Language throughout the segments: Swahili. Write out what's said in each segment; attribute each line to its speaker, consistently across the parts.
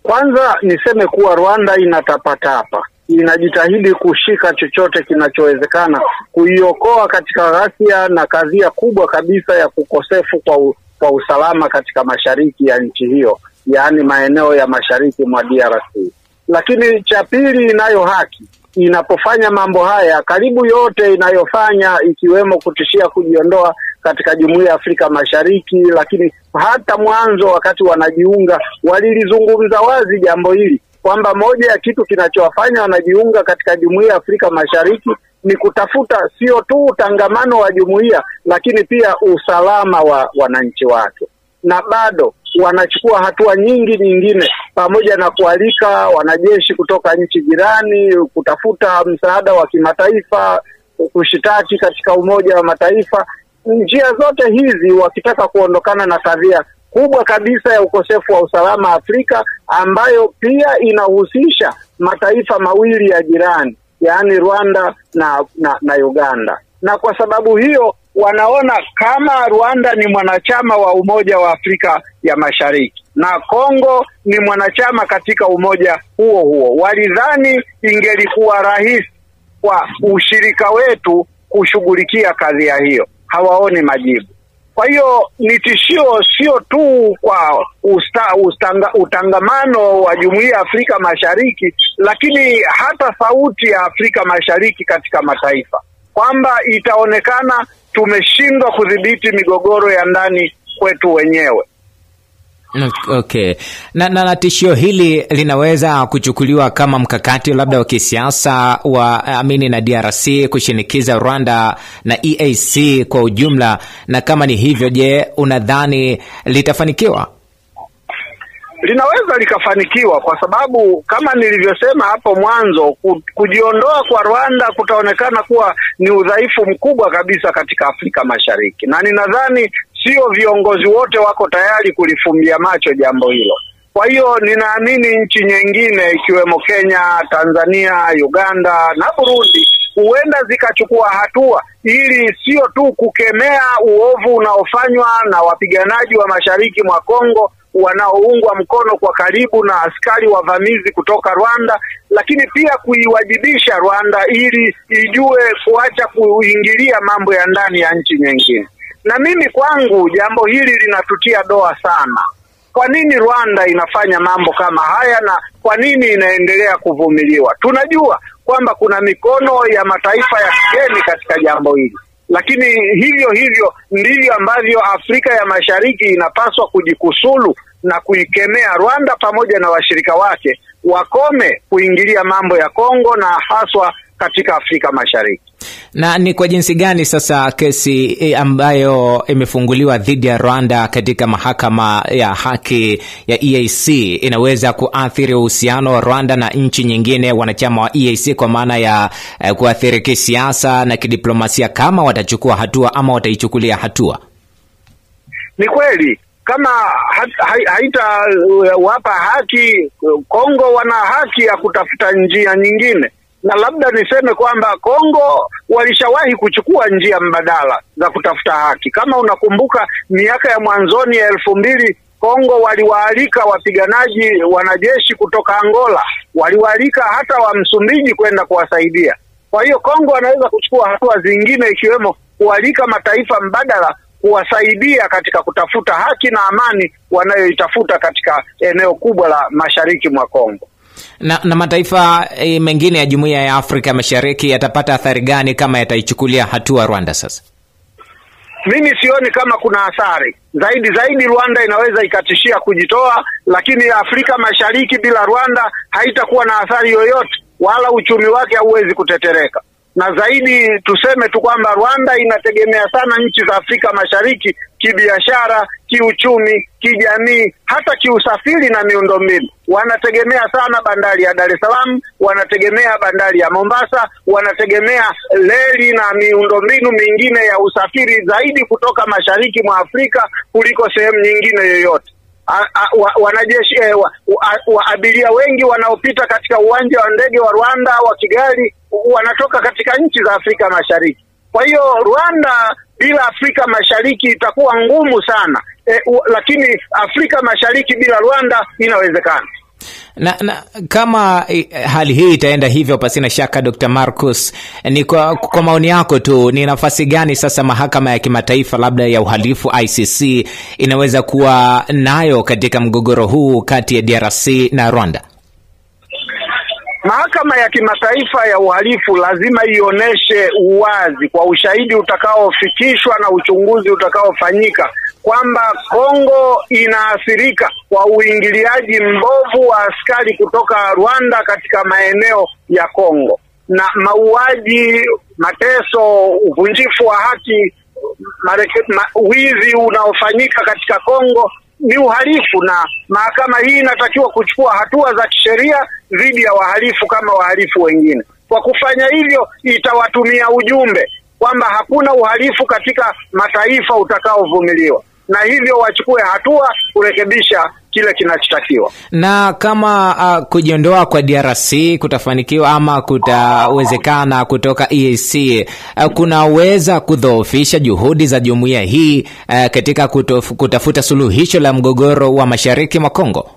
Speaker 1: Kwanza niseme kuwa Rwanda inatapatapa, inajitahidi kushika chochote kinachowezekana kuiokoa katika ghasia na kadhia kubwa kabisa ya kukosefu kwa, u, kwa usalama katika mashariki ya nchi hiyo, yaani maeneo ya mashariki mwa DRC. Lakini cha pili, inayo haki inapofanya mambo haya, karibu yote inayofanya ikiwemo kutishia kujiondoa katika Jumuiya ya Afrika Mashariki, lakini hata mwanzo wakati wanajiunga walilizungumza wazi jambo hili kwamba moja ya kitu kinachowafanya wanajiunga katika Jumuiya ya Afrika Mashariki ni kutafuta sio tu utangamano wa jumuiya, lakini pia usalama wa wananchi wake, na bado wanachukua hatua nyingi nyingine, pamoja na kualika wanajeshi kutoka nchi jirani kutafuta msaada wa kimataifa, kushitaki katika Umoja wa Mataifa. Njia zote hizi wakitaka kuondokana na kadhia kubwa kabisa ya ukosefu wa usalama Afrika, ambayo pia inahusisha mataifa mawili ya jirani, yaani Rwanda na, na, na Uganda. Na kwa sababu hiyo wanaona kama Rwanda ni mwanachama wa Umoja wa Afrika ya Mashariki na Kongo ni mwanachama katika umoja huo huo, walidhani ingelikuwa rahisi kwa ushirika wetu kushughulikia kadhia hiyo. Hawaoni majibu. Kwa hiyo ni tishio sio tu kwa usta, ustanga, utangamano wa Jumuiya ya Afrika Mashariki, lakini hata sauti ya Afrika Mashariki katika mataifa, kwamba itaonekana tumeshindwa kudhibiti migogoro ya ndani kwetu wenyewe.
Speaker 2: Okay. Na, na, na tishio hili linaweza kuchukuliwa kama mkakati labda wa kisiasa wa amini na DRC kushinikiza Rwanda na EAC kwa ujumla, na kama ni hivyo, je, unadhani litafanikiwa?
Speaker 1: Linaweza likafanikiwa kwa sababu kama nilivyosema hapo mwanzo, kujiondoa kwa Rwanda kutaonekana kuwa ni udhaifu mkubwa kabisa katika Afrika Mashariki, na ninadhani sio viongozi wote wako tayari kulifumbia macho jambo hilo. Kwa hiyo ninaamini nchi nyingine ikiwemo Kenya, Tanzania, Uganda na Burundi huenda zikachukua hatua ili sio tu kukemea uovu unaofanywa na wapiganaji wa mashariki mwa Kongo wanaoungwa mkono kwa karibu na askari wavamizi kutoka Rwanda, lakini pia kuiwajibisha Rwanda ili ijue kuacha kuingilia mambo ya ndani ya nchi nyingine. Na mimi kwangu jambo hili linatutia doa sana. Kwa nini Rwanda inafanya mambo kama haya na kwa nini inaendelea kuvumiliwa? Tunajua kwamba kuna mikono ya mataifa ya kigeni katika jambo hili, lakini hivyo hivyo ndivyo ambavyo Afrika ya Mashariki inapaswa kujikusulu na kuikemea Rwanda pamoja na washirika wake wakome kuingilia mambo ya Kongo na haswa katika Afrika Mashariki.
Speaker 2: Na ni kwa jinsi gani sasa kesi ambayo imefunguliwa dhidi ya Rwanda katika mahakama ya haki ya EAC inaweza kuathiri uhusiano wa Rwanda na nchi nyingine wanachama wa EAC kwa maana ya eh, kuathiri kisiasa na kidiplomasia kama watachukua hatua ama wataichukulia hatua?
Speaker 1: Ni kweli kama haitawapa haki Kongo, wana haki ya kutafuta njia nyingine na labda niseme kwamba Kongo walishawahi kuchukua njia mbadala za kutafuta haki. Kama unakumbuka miaka ya mwanzoni ya elfu mbili Kongo waliwaalika wapiganaji wanajeshi kutoka Angola, waliwaalika hata wa Msumbiji kwenda kuwasaidia. Kwa hiyo Kongo wanaweza kuchukua hatua zingine, ikiwemo kualika mataifa mbadala kuwasaidia katika kutafuta haki na amani wanayoitafuta katika eneo kubwa la mashariki mwa Kongo.
Speaker 2: Na, na mataifa e, mengine ya Jumuiya ya Afrika Mashariki yatapata athari gani kama yataichukulia hatua Rwanda? Sasa
Speaker 1: mimi sioni kama kuna athari zaidi zaidi. Rwanda inaweza ikatishia kujitoa, lakini Afrika Mashariki bila Rwanda haitakuwa na athari yoyote, wala uchumi wake hauwezi kutetereka. Na zaidi tuseme tu kwamba Rwanda inategemea sana nchi za Afrika Mashariki kibiashara, kiuchumi, kijamii, hata kiusafiri na miundombinu. Wanategemea sana bandari ya Dar es Salaam, wanategemea bandari ya Mombasa, wanategemea reli na miundombinu mingine ya usafiri zaidi kutoka mashariki mwa Afrika kuliko sehemu nyingine yoyote. Wa, wanajeshi eh, wa, wa, wa abiria wengi wanaopita katika uwanja wa ndege wa Rwanda wa Kigali wanatoka katika nchi za Afrika Mashariki. Kwa hiyo Rwanda bila Afrika Mashariki itakuwa ngumu sana e, u, lakini Afrika Mashariki bila Rwanda inawezekana.
Speaker 2: na, na kama eh, hali hii itaenda hivyo, pasina shaka, Dr. Marcus, ni kwa, kwa maoni yako tu, ni nafasi gani sasa mahakama ya kimataifa labda ya uhalifu ICC inaweza kuwa nayo katika mgogoro huu kati ya DRC na Rwanda?
Speaker 1: Mahakama ya kimataifa ya uhalifu lazima ionyeshe uwazi kwa ushahidi utakaofikishwa na uchunguzi utakaofanyika kwamba Kongo inaathirika kwa uingiliaji mbovu wa askari kutoka Rwanda katika maeneo ya Kongo na mauaji, mateso, uvunjifu wa haki, mareke, ma, wizi unaofanyika katika Kongo ni uhalifu na mahakama hii inatakiwa kuchukua hatua za kisheria dhidi ya wahalifu kama wahalifu wengine. Kwa kufanya hivyo, itawatumia ujumbe kwamba hakuna uhalifu katika mataifa utakaovumiliwa, na hivyo wachukue hatua kurekebisha kile kinachotakiwa.
Speaker 2: Na kama uh, kujiondoa kwa DRC kutafanikiwa ama kutawezekana kutoka EAC, uh, kunaweza kudhoofisha juhudi za jumuiya hii uh, katika kutof, kutafuta suluhisho la mgogoro wa mashariki mwa Kongo.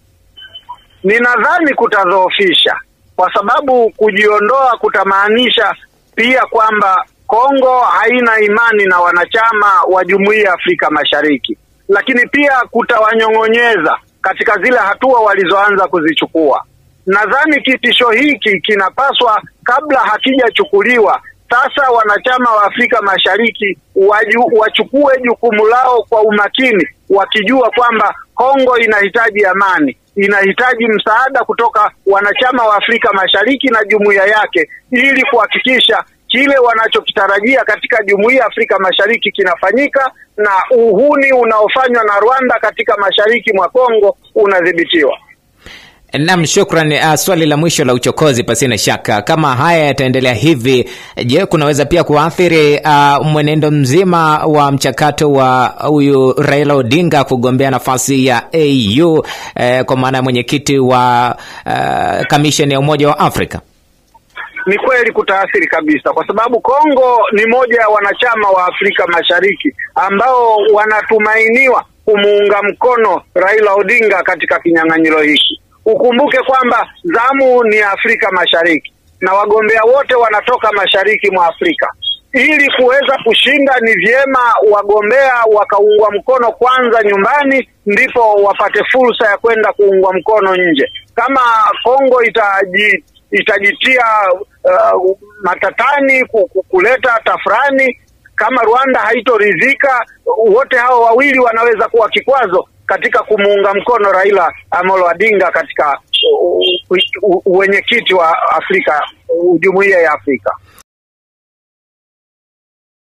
Speaker 1: Ninadhani kutadhoofisha, kwa sababu kujiondoa kutamaanisha pia kwamba Kongo haina imani na wanachama wa jumuiya ya Afrika Mashariki lakini pia kutawanyong'onyeza katika zile hatua walizoanza kuzichukua. Nadhani kitisho hiki kinapaswa, kabla hakijachukuliwa, sasa wanachama wa Afrika Mashariki waju, wachukue jukumu lao kwa umakini, wakijua kwamba Kongo inahitaji amani, inahitaji msaada kutoka wanachama wa Afrika Mashariki na jumuiya yake ili kuhakikisha kile wanachokitarajia katika jumuiya ya Afrika Mashariki kinafanyika na uhuni unaofanywa na Rwanda katika mashariki mwa Kongo unadhibitiwa.
Speaker 2: Nam, shukran. Uh, swali la mwisho la uchokozi, pasina shaka, kama haya yataendelea hivi, je, kunaweza pia kuathiri uh, mwenendo mzima wa mchakato wa huyu Raila Odinga kugombea nafasi ya AU eh, kwa maana ya mwenyekiti wa uh, kamisheni ya Umoja wa Afrika?
Speaker 1: Ni kweli kutaathiri kabisa, kwa sababu Kongo ni moja ya wanachama wa Afrika Mashariki ambao wanatumainiwa kumuunga mkono Raila Odinga katika kinyang'anyiro hiki. Ukumbuke kwamba zamu ni Afrika Mashariki na wagombea wote wanatoka mashariki mwa Afrika. Ili kuweza kushinda, ni vyema wagombea wakaungwa mkono kwanza nyumbani, ndipo wapate fursa ya kwenda kuungwa mkono nje. Kama Kongo itaji itajitia uh, matatani kuleta tafrani, kama Rwanda haitoridhika, wote hao wawili wanaweza kuwa kikwazo katika kumuunga mkono Raila Amolo Odinga katika uwenyekiti wa Afrika, jumuiya ya Afrika.